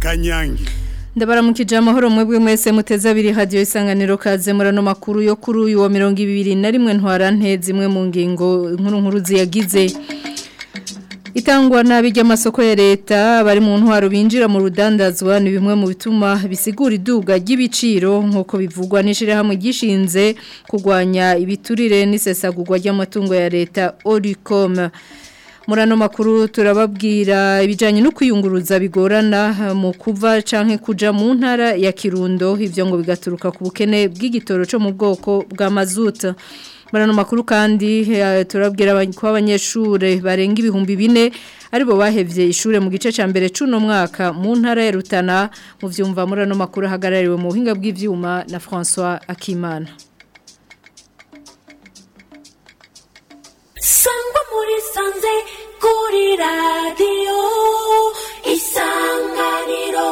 kanyange ndabaramukije amahoro mwebwe mwese muteze abiri hadiyo isanganiro kaze murano makuru yo kuri uyu wa mirongo ibiri na rimwe ntwarante zimwe mu ngingo nkuru nkuru ziyagize itangwa nabi ry'amasoko ya leta bari mu ntwaro binjira mu rudandazwa ni bimwe mu bituma bisigura iduga ry'ibiciro nk'uko bivugwa n'ishyirahamwe gishinze kurwanya ibiturire n'isesagurwa ry'amatungo ya leta oricom murano makuru turababwira ibijyanye no kwiyunguruza bigorana mu kuva cyangwa kuja mu ntara ya kirundo ibyo ngo bigaturuka ku bukene bw'igitoro cyo mu bwoko bwa mazuta murano makuru kandi turabwira ko abanyeshuri barenga ibihumbi bine aribo bahevye ishure mu gice ca mbere cuno mwaka mu ntara ya Rutana mu vyumva murano makuru hagarariwe mu buhinga bw'ivyuma na François Akimana sangwa muri sanze kuri radiyo isanganiro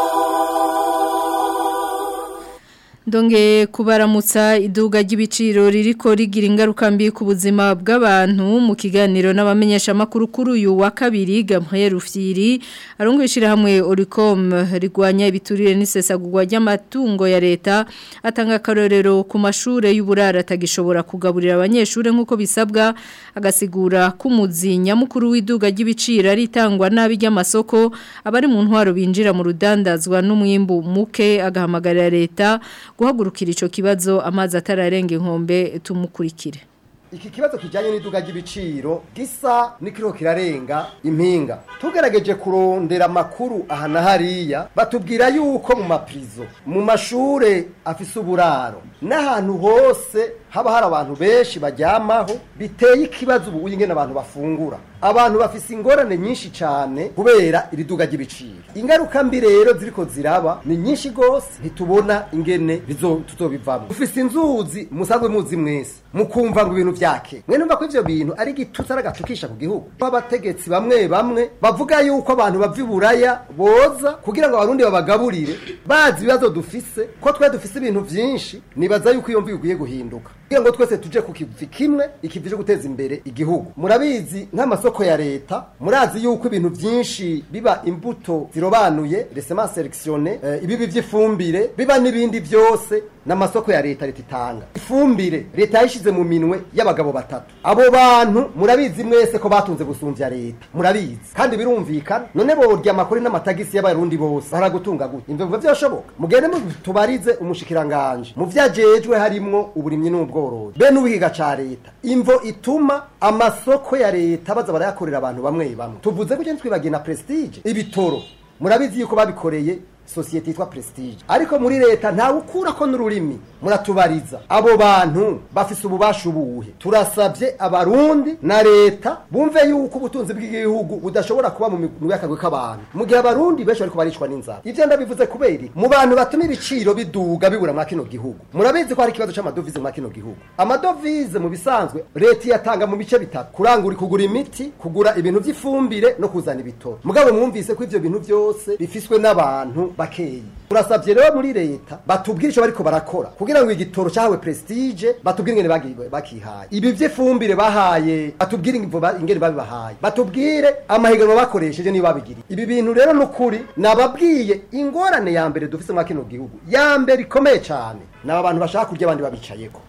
Ndonge kubaramutsa iduga ry'ibiciro ririko rigira ingaruka mbi ku buzima bw'abantu mu kiganiro n'abamenyesha makuru kuri uyu wa kabiri Gabriel Rufyiri arongwishira hamwe Oricom rigwanya ibiturire n'isesagurwa ry'amatungo ya leta atanga karorero ku mashure y'uburara atagishobora kugaburira abanyeshure nk'uko bisabwa agasigura kumuzi nyamukuru w'iduga ry'ibiciro ritangwa nabi ry'amasoko abari mu ntwaro binjira mu rudandazwa n'umwimbu muke agahamagarira leta guhagurukira ico kibazo amazi atararenga inkombe tumukurikire iki kibazo kijanye n'iduga ry'ibiciro gisa nikiro kirarenga impinga tugerageje kurondera amakuru aha na hariya batubwira yuko mu maprizo mu mashure afise uburaro n'ahantu hose haba hari abantu benshi bajyamaho biteye ikibazo ubu ingene abantu bafungura abantu bafise ingorane nyinshi cyane kubera iri duga ry'ibiciro ingaruka mbi rero ziriko ziraba ni nyinshi gose ntitubona ingene tuzobivamo ufise inzuzi musanzwe muzi mwese mukumva ngo ibintu vyake mwe numva ko ivyo bintu ari igitutsi ari agatukisha ku gihugu abategetsi bamwe bamwe bavuga yuko abantu bava iburaya boza kugira ngo abarundi babagaburire bazi ibibazo dufise ko twe dufise ibintu vyinshi nibaza yuko iyo mvi ikwiye guhinduka kugira ngo twese tuje ku kivi kimwe ikivi cyo guteza imbere igihugu murabizi nk'amasoko ya leta murazi yuko ibintu byinshi biba imbuto zirobanuye resema selectionné uh, ibibi vy'ifumbire biba n'ibindi byose n'amasoko ya leta leta itanga ifumbire leta yishize mu minwe y'abagabo batatu abo bantu murabizi mwese ko batunze gusumvya leta murabizi kandi birumvikana none borya amakuru n'amatagisi y'abarundi bose baragutunga gute imvugo vyoshoboka mugende tubarize umushikiranganje mu vyajejwe harimwo uburimyi n'ubworozi be n'ubihiga ca leta imvo ituma amasoko ya leta baza barayakorera abantu bamwe bamwe tuvuze ko twibagiye na prestige ibitoro murabizi yuko babikoreye sosiyete yitwa prestige ariko muri leta ntawe ukura ko n'ururimi muratubariza abo bantu bafise ububasha ubuhe turasabye abarundi na leta bumve yuko ubutunzi bw'igihugu budashobora kuba mu migwi y'akagwe k'abantu mu gihe abarundi benshi bariko baricwa n'inzara ivyo ndabivuze kubera mu bantu batuma ibiciro biduga bibura mwa kino gihugu murabizi ko hari ikibazo c'amadovize mwa kino gihugu amadovize mu bisanzwe leta yatanga mu bice bitatu kurangura kugura imiti kugura ibintu vy'ifumbire no kuzana ibitoro mugabo mwumvise ko ivyo bintu vyose bifiswe n'abantu bakeyi turasabye rero muri leta batubwire ico bariko barakora kugira ngo igitoro cyahawe prestige batubwire ingene bakihaye ibi vy'ifumbire bahaye batubwire ingene babibahaye batubwire amahiganwa bakoresheje niba babigiriye ibi bintu rero n'ukuri nababwiye ingorane ya mbere dufise muri kino gihugu ya mbere ikomeye cyane ni aba bantu bashaka kurya abandi babicayeko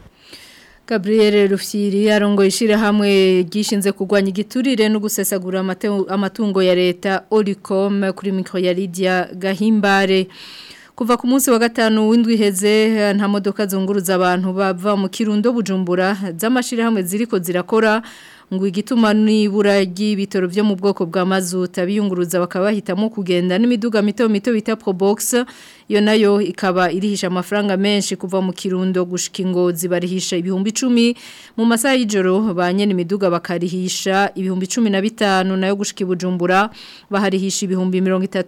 Gabriel Rufyiri arongo ishira hamwe gishinze kugwanya igiturire no gusesagura amatungo ya leta Oricom kuri micro ya Lydia Gahimbare kuva ku munsi wa gatanu w'indwi heze nta modoka zunguruza abantu bava mu kirundo bujumbura z'amashira hamwe ziriko zirakora ngo igituma nibura ry'ibitoro byo mu bwoko bwa mazuta biyunguruza bakaba bahitamo kugenda n'imiduga mito mito bita Probox yo nayo ikaba irihisha amafaranga menshi kuva mu kirundo gushika ingozi barihisha ibihumbi 10 mu masaha y'ijoro banye n'imiduga bakarihisha ibihumbi 15 nayo gushika ibujumbura baharihisha ibihumbi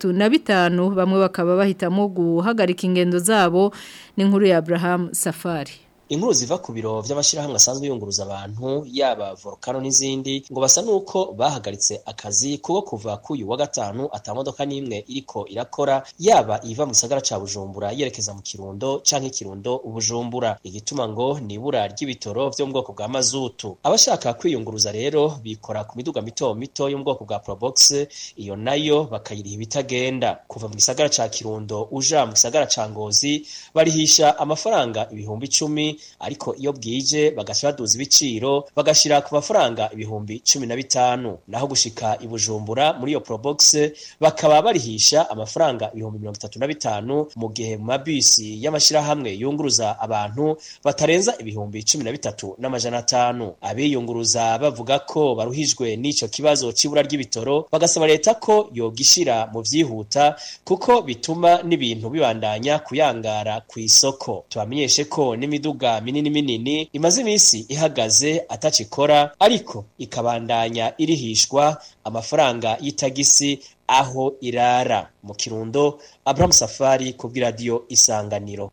35 bamwe bakaba bahitamo guhagarika ingendo zabo ni nkuru ya Abraham Safari inkuru ziva ku biro vy'amashirahamwe asanzwe yunguruza abantu yaba volcano n'izindi ngo basa nuko bahagaritse akazi kuko kuva kuyu wa gatanu ata modoka n'imwe iriko irakora yaba iva mu gisagara ca Bujumbura yerekeza mu Kirundo canke Kirundo Ubujumbura igituma ngo ni ibura ry'ibitoro vyo mu bwoko bwa mazutu abashaka kwiyunguruza rero bikora ku miduga mito mito yo mu bwoko bwa Probox iyo nayo bakayiriha ibitagenda kuva mu gisagara ca Kirundo uja mu gisagara ca Ngozi barihisha amafaranga ibihumbi icumi ariko iyo bwije bagaca baduza ibiciro bagashira ku mafaranga ibihumbi cumi na bitanu naho gushika i Bujumbura muri iyo Probox bakaba barihisha amafaranga ibihumbi mirongo itatu na bitanu mu gihe mu mabisi y'amashirahamwe yunguruza abantu batarenza ibihumbi cumi na bitatu n'amajana atanu abiyunguruza bavuga ko baruhijwe n'ico kibazo c'ibura ry'ibitoro bagasaba leta ko yogishira mu vyihuta kuko bituma n'ibintu bibandanya kuyangara ku isoko tubamenyeshe ko n'imiduga minini minini imaze imisi ihagaze atacikora ariko ikabandanya irihishwa amafaranga y'itagisi aho irara mu kirundo Abraham Safari ku bw'iradiyo Isanganiro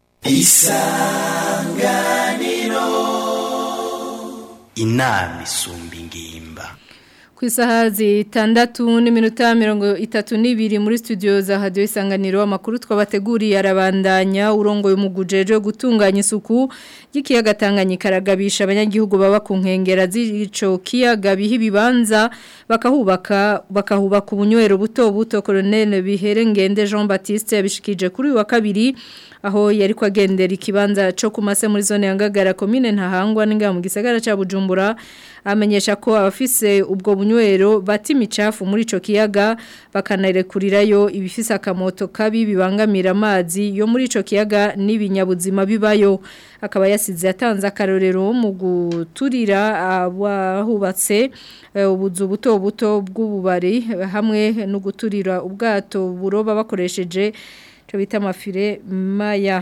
inama isumba ingimba ku isaha zitandatu n'iminota mirongo itatu n'ibiri muri studio za hadiyo isanganiro amakuru twabateguriye arabandanya urongoye umuguje wo gutunganya isuku y'ikiyaga Tanganyika aragabisha abanyagihugu baba ku nkengera z'ico kiyaga biha ibibanza bakahubaka bakahubaka ubunywero buto buto Colonel Biherengende Jean Baptiste yabishikije kuri uyu wa kabiri aho yari kwagendera ikibanza cyo kumase muri zone ya Ngagara commune ntahangwa ninga mu gisagara ca Bujumbura amenyesha ko abafise ubwo bunywero bati imicafu muri ico kiyaga bakanarekurirayo ibifise akamoto kabi bibangamira amazi yo muri ico kiyaga n'ibinyabuzima bibayo akaba yasize yatanze akarorero mu guturira abahubatse ubuzu buto buto bw'ububari hamwe no guturira ubwato buroba bakoresheje cyo bita amafire maya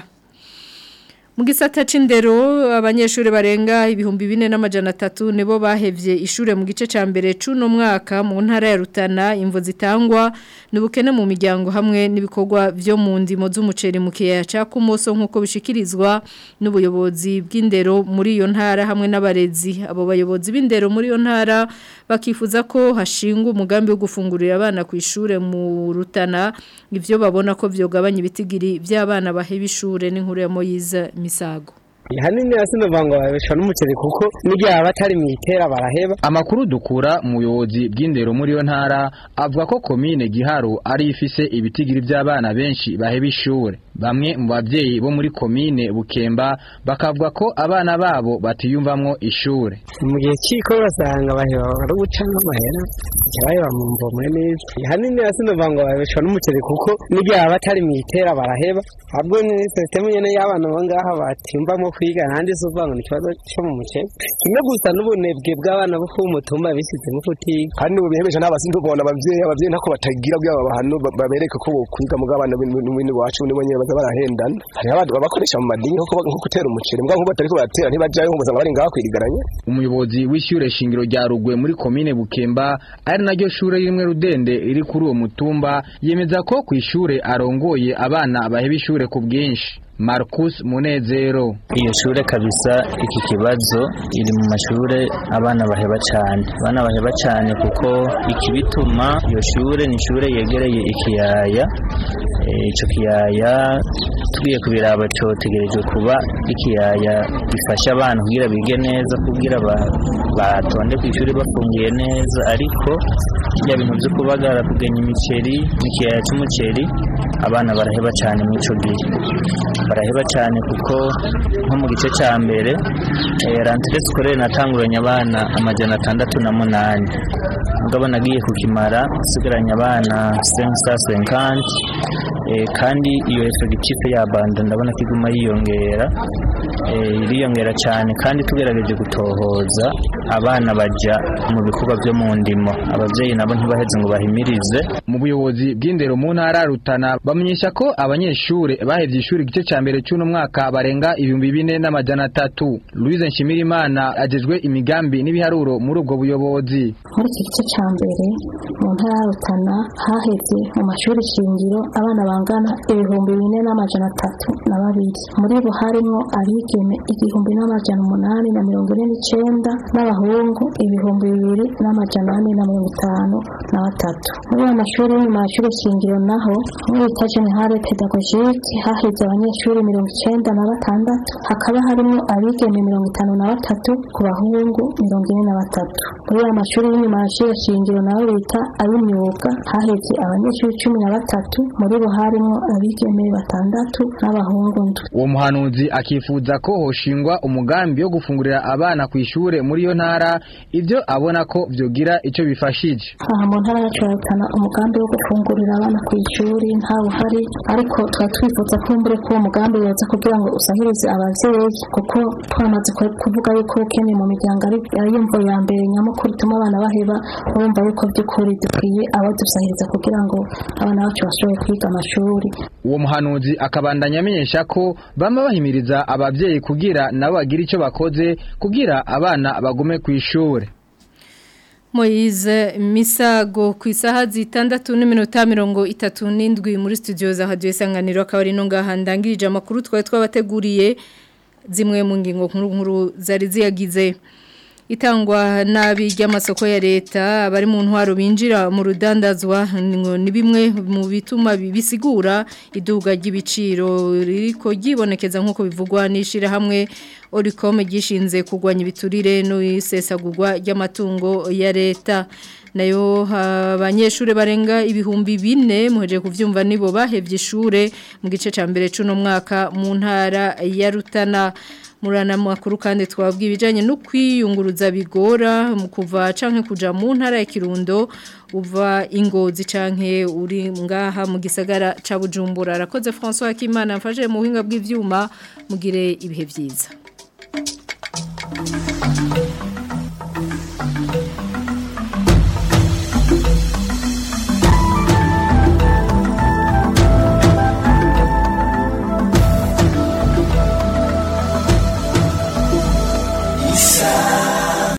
mu gisata c'indero abanyeshuri barenga ibihumbi bine n'amajana atatu nibo bahevye ishure mu gice ca mbere c'uno mwaka mu ntara ya Rutana imvo zitangwa n'ubukene mu miryango hamwe n'ibikorwa vyo mu ndimo z'umuceri mu kiyaya ca Kumoso nkuko bishikirizwa n'ubuyobozi bw'indero muri iyo ntara hamwe n'abarezi abo bayobozi b'indero muri iyo ntara bakifuza ko hashingwa umugambi wo gufungurira abana ku ishure mu Rutana ivyo babona ko vyogabanya ibitigiri by'abana baheba ishure n'inkuru ya Moyiza misago hanini yasinova ngo babeshwa n'umuceri kuko n'igihe aba atari mu itera baraheba amakuru dukura mu buyobozi bw'indero muri iyo ntara avuga ko komine giharo ari ifise ibitigiri by'abana benshi baheba ishure bamwe mu babyeyi bo muri komine bukemba bakavuga ko abana babo batiyumvamwo ishure mu gihe cy'iko basanga baheba bari guca nk'amahera baheba mu mvomo neza hanini yasinova ngo babeshwa n'umuceri kuko n'igihe aba atari mu itera baraheba ahubwo ni sisitemu nyene y'abana bo ngaha batiyumvamwo kwiga nandi se uvuga ngo ni ikibazo cyo mu muceri kimwe gusa n'ubunebwe bw'abana bo ku mutumba bisizemo kutiga kandi ubu bihebesha n'abasindi ubona abavyeyi abavyeyi ntako batagira bw'aba bahano babereke ko kwiga mu bw'abana b'ibintu wacu nibo nyene baza barahendana hari abandi babakoresha mu madini nko gutera umuceri mbwa nkuko batariko baratera ntibajayo ngo bari ngaho kwirigaranye umuyobozi w'ishure shingiro rya Rugwe muri komine Bukemba ari naryo shure rimwe rudende riri kuri uwo mutumba yemeza ko ku ishure arongoye abana baheba ishure ku bwinshi Marcus Munezero iyo shure kabisa iki kibazo iri mu mashure abana baheba cyane abana baheba cyane kuko ikibituma iyo shure ni shure yegereye ikiyaya icyo kiyaya tugiye kubiraba cyotegerejwe kuba ikiyaya gifasha abana kugira bige neza kugira batonde ku ishuri bafungiye neza ariko bya bintu byo kubagara kugenya imiceri n'ikiyaya cy'umuceri abana baraheba cyane muri icyo gihe baraheba cyane kuko nko mu gice cya mbere rantire sikorere natanguranye abana amajana atandatu na munani mugabo nagiye kukimara nsigaranye abana sensa senkanti kandi iyo efegitife ya banda ndabona ko iguma yiyongera iriyongera cyane kandi tugerageje gutohoza abana bajya mu bikorwa byo mu ndimo ababyeyi nabo ntibaheze ngo bahimirize mu buyobozi bw'indero mu ntara rutana bamenyesha ko abanyeshuri bahevye ishuri igice cya mbere cy'uno mwaka barenga ibihumbi bine n'amajana atatu louise nshimirimana agejwe imigambi n'ibiharuro muri ubwo buyobozi muri iki gice cya mbere mu ntara ya Rutana haheze mu mashuri shingiro abana bangana ibihumbi bine n'amajana atatu na babiri muri bo harimo abigeme igihumbi n'amajana umunani na mirongo ine n'icenda n'abahungu ibihumbi bibiri n'amajana ane na mirongo itanu na batatu muri ayo mashuri yo mu mashuri shingiro naho muri bita generale pedagogike haheze abanyeshuri mirongo icenda na batandatu hakaba harimo abigeme mirongo itanu na batatu ku bahungu mirongo ine na batatu muri ayo mashuri y'inyuma y'amashuri shingiro nayo bita ay'imyuga haheze abanyeshuri cumi na batatu muri bo harimo abigeme batandatu n'abahungu ndwi uwo muhanuzi akifuza ko hoshingwa umugambi wo gufungurira abana ku ishure muri iyo ntara ibyo abona ko vyogira ico bifashije aha mu ntara yacu ya Rutana umugambi wo gufungurira abana ku ishuri ntawe uhari ariko tuba twifuza ko mbere ko uwo mugambi yoza kugira ngo usahirize abavyeyi kuko twamaze ku- kuvuga yuko ubukene mu miryango ari ari imvo ya mbere nyamukuru ituma abana baheba urumva yuko by'ukuri dukwiye abadusahiriza kugira ngo abana bacu bashobore kwiga amashuri uwo muhanuzi akabandanya amenyesha ko bama bahimiriza abavyeyi kugira nabo bagira ico bakoze kugira abana bagume ku ishure Moize Misago ku isaha zitandatu n'iminota mirongo itatu n'indwi muri studio za Radio Isanganiro akaba ari no ngaha ndangirije amakuru twari twabateguriye zimwe mu ngingo nkuru nkuru zari ziyagize itangwa nabi ry'amasoko ya leta abari mu ntwaro binjira mu rudandazwa ngo ni bimwe mu bituma bisigura iduga ry'ibiciro ririko ryibonekeza nk'uko bivugwa n'ishira hamwe Oricom gishinze kugwanya ibiturire no isesagurwa ry'amatungo ya leta nayo abanyeshuri barenga ibihumbi bine muheje kuvyumva nibo bahevye ishure mu gice ca mbere cuno mwaka mu ntara ya Rutana murana makuru kandi twabwiye ibijanye no kwiyunguruza bigora mu kuva canke kuja mu ntara ya Kirundo uva ingozi canke uri ngaha mu gisagara ca Bujumbura arakoze François Kimana mfaje mu buhinga bw'ivyuma mugire ibihe vyiza